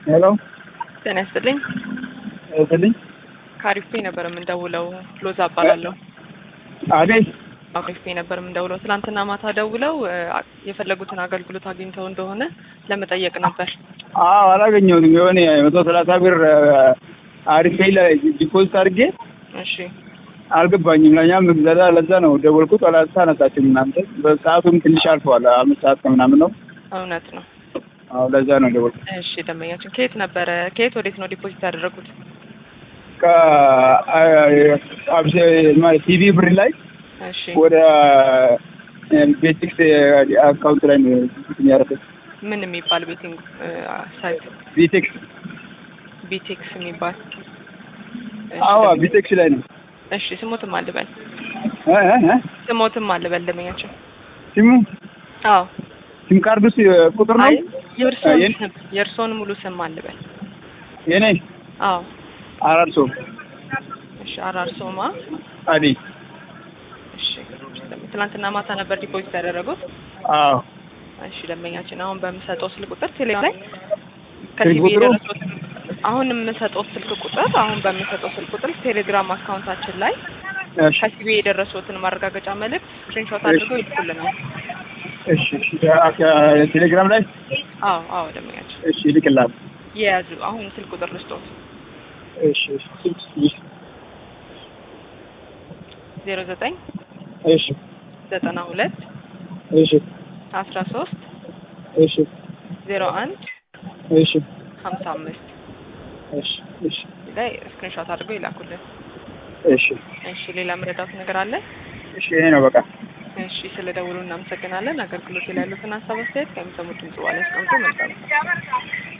ሄሎ ጤና ይስጥልኝ። ስልኝ ከአሪፍ ፔ ነበር የምንደውለው። ሎዛ እባላለሁ። አቤት አሪፍ ፔ ነበር የምንደውለው። ትናንትና ማታ ደውለው እ፣ የፈለጉትን አገልግሎት አግኝተው እንደሆነ ለመጠየቅ ነበር። አዎ አላገኘሁትም። የሆነ መቶ ሰላሳ ብር አሪፍ ላይ ዲፖዚት አድርጌ እሺ አልገባኝም። ለእኛም ለዛ ለዛ ነው ደወልኩት። አላነሳችም እናንተ። በሰዓቱም ትንሽ አልፈዋል። አምስት ሰዓት ከምናምን ነው። እውነት ነው። አዎ ለዛ ነው ደወልኩት። እሺ ደንበኛችን ከየት ነበረ? ከየት ወዴት ነው ዲፖዚት ያደረጉት? ቲቪ ብር ላይ እሺ ወደ ቤቲክስ አካውንት ላይ ነው ያደረኩት። ምን የሚባል ቤቲንግ እ፣ ሳይት? ቤቴክስ ቢቴክስ የሚባል እሺ፣ አዎ ደንበኛ- ቤቴክስ ላይ ነው። እሺ ስሞትም አልበል እ እ እ ስሞትም አልበል ደንበኛችን። ሲሙ አዎ ሲም ካርዱ ቁጥር ነው አይ የእርስዎን የኔ- ስም የእርስዎን ሙሉ ስም አልበል። የኔ አዎ አራርሶ እሺ አራርሶማ አዲ እሺ ትናንትና ማታ ነበር ዲፖዚት ያደረጉት። አዎ እሺ ደንበኛችን አሁን በምሰጠው ስልክ ቁጥር ቴሌግራም ላይ ስልክ ከሲቢ ቁጥሩ? የደረሱት አሁን የምሰጠው ስልክ ቁጥር አሁን በምሰጠው ስልክ ቁጥር ቴሌግራም አካውንታችን ላይ እሺ ከሲቢ የደረሱትን ማረጋገጫ መልእክት ስክሪንሾት አድርገው ይልኩልናል። እሺ እሺ ቴሌግራም ላይ አዎ አዎ ደንበኛችን እሺ ይልክላል። የያዙ አሁን ስልክ ቁጥር ልስጦት እሺ እሺ ዜሮ ዘጠኝ እሺ ዘጠና ሁለት እሺ አስራ ሶስት እሺ ዜሮ አንድ እሺ ሀምሳ አምስት እሺ እሺ ላይ ስክሪንሾት አድርገው ይላኩልን። እሺ እሺ ሌላ መረዳት ነገር አለ? እሺ ይሄ ነው በቃ። እሺ ስለ ደውሉ እናመሰግናለን። አገልግሎት ላይ ያሉትን ሀሳብ አስተያየት ከሚሰሙት ድምጽ በኋላ ያስቀምጡ። መልካም